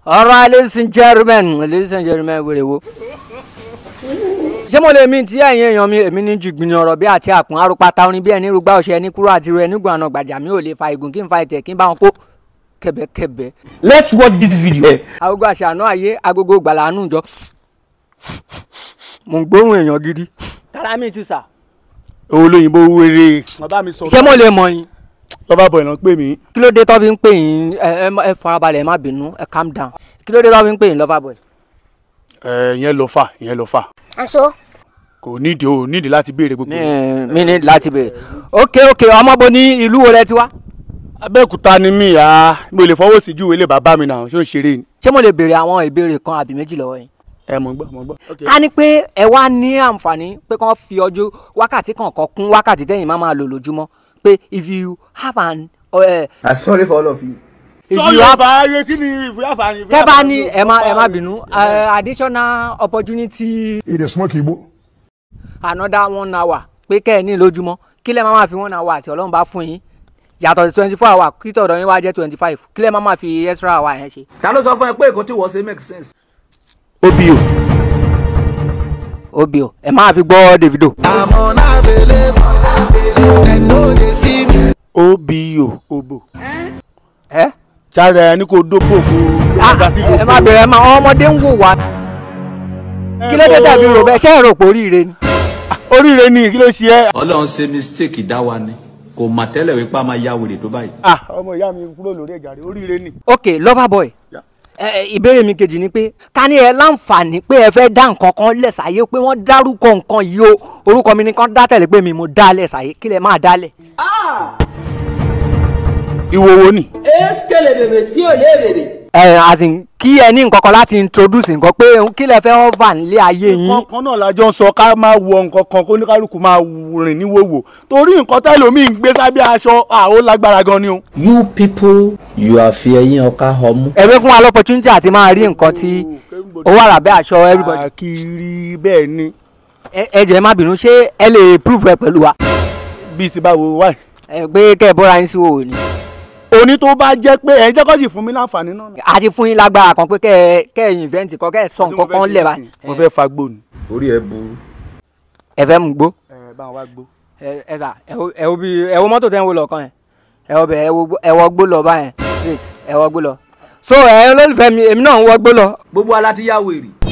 alright ladies and gentlemen ladies and gentlemen wèrè wo. ṣé mo lè mi tí ẹ̀yin èèyàn mi èmi ní jìgbìnì ọ̀rọ̀ bí àti àpọ̀n arúpata orin bí ẹni rúgbà ọ̀ṣẹ́ ẹni kúrò àti ru ẹni gùn àná gbàjà mi ò lè fa igun kí n fa ìtẹ̀ kí n bá wọn kó kẹ̀bẹ̀kẹ̀bẹ̀. Let's watch this video. agogo àṣàánú ayé agogo gbàlánú jọ mo ń gbóhùn èèyàn gidi. kára mi tù sà. olóyìnbó wéré. bàbá mi sọ. ṣé mo lè mọ̀ yín. lọ́ba bọ̀ ìná pè mí. kí ló dé tó fi ń pè yín ẹ ẹ ẹ farabalẹ̀ ẹ má bínú ẹ calm down kí ló dé tó fi ń pè yín lover boy. ẹ ìyẹn lọ fà ìyẹn lọ fà. aṣọ kò nídìí o nídìí láti béèrè gbogbo. mi mi ní láti bèrè ok ok ọmọ bo ní ìlú wo lẹ ti wá. abẹ́òkúta ni mí ya mo lè fọwọ́ sí júwèé lè bàbá mi náà ṣé ó ń ṣeré ni. ṣé mo lè béèrè àwọn ìbéèrè kan àbí méjì lọ́wọ́ yín. ẹ mọ̀ gbọ́ mọ̀ gbọ́. ká ní pé ẹ wá ní àǹfààní pé kàn fi ọjọ́ wákàtí kọ̀ọ̀kan kún wákàtí tẹ́yìn máa máa lò lójúmọ́ pé if you have an. Uh, I'm sorry for all of you. if sọ you have yorùbá ayé kí ni ìfúyà fà ní. tẹ́ bá ní ẹ má ẹ má bínú uh, additional opportunity He dey smoke igbo. another one hour pé kẹ́ ẹ ní lójúmọ́ kí lẹ́ máa máa fi one hour àti ọlọ́run bá fún yín yàtọ̀ sí twenty four hour kí tọ̀dọ̀ yín wá jẹ́ twenty five kí lẹ́ máa máa fi extra hour yẹn ṣe. ta ló sọ fún ẹ pé èkó tí wọ́n ṣe make sense. obi o. obi o ẹ máa fi gbọ́ Davido. I'm unavailable. They know they see me. obi o obo. ẹ sára ẹni kò dóbò kó Ah, dá sí ẹ má bẹ̀rẹ̀ ẹ má àwọn ọmọdé ń wò wá kí ló dé tàbí rò bẹ́ẹ̀ ṣé ẹ rò pé oríire ni. oríire ni kí ló ṣe ẹ́. ọlọ́run ṣe mistake dá wa ni kò mà tẹ́lẹ̀ wípé a máa ya wèrè tó báyìí. ah ọmọ ìyá mi kúrò lórí ẹ̀jà rẹ̀ oríire ni. ok lover boy ẹ ẹ, ìbéèrè mi kejì ni pé ká ní ẹ láǹfààní pé ẹ fẹ́ dá nǹkan kan lẹ̀ sáyé pé wọ́n dárúkọ nǹkan yìí o orúkọ mi ni kán dá tẹ̀lé pé mi mo dá lẹ̀ sáyé kí lẹ máa dá lẹ̀. ìwòwò ni. ẹ as in kí ẹ ní nǹkan kan láti introduce nǹkan pé kí lẹ fẹ́ offer nílé ayé yín. kankan náà la jọ ń sọ ká máa wọ nǹkan kan kó ní kálukú máa rìn ní wòwò torí nǹkan tẹ́lòmíì ń gbé sábẹ́ aṣọ àó lágbára gan ni o. You people, you are fearing ọ̀ka ọmú. ẹ fẹ́ fún wa l'opportunity àti máa rí nǹkan tí ó wà lábẹ́ aṣọ everybody. àkìrí bẹ́ẹ̀ ni ẹ ẹ jẹ́ má bínú ṣé ẹ lè prove ẹ pẹ̀lú wa. bíi ti báwo wáì. ẹ pé kẹ́ ẹ bọ́ra yín sí òwò ni. òní tó bá jẹ́ pé ẹ̀ ń jẹ́ kó sì fún mi láǹfààní náà. a ti fún yín lágbára kan pé kẹ́ ẹ kẹ́ ẹ invent kan kẹ́ ẹ sọ nǹkan kan lẹ̀ báyìí. mo fẹ́ fagbó ni. orí ẹ burú. ẹ fẹ́ mú gbó. ẹ bá wa gbó. ẹ ẹ sà ẹ wo ẹ wo bí ẹ wo mọ́tò tẹ́ ń wo lọ́kàn yẹn ẹ wo bẹ̀ ẹ wo gbó- ẹ wọ gbó lọ báyẹn straight ẹ wọ gbó lọ. so ẹ olólùfẹ́ mi èmi náà ń wọ gbó lọ. gbogbo ala ti yá wèrè.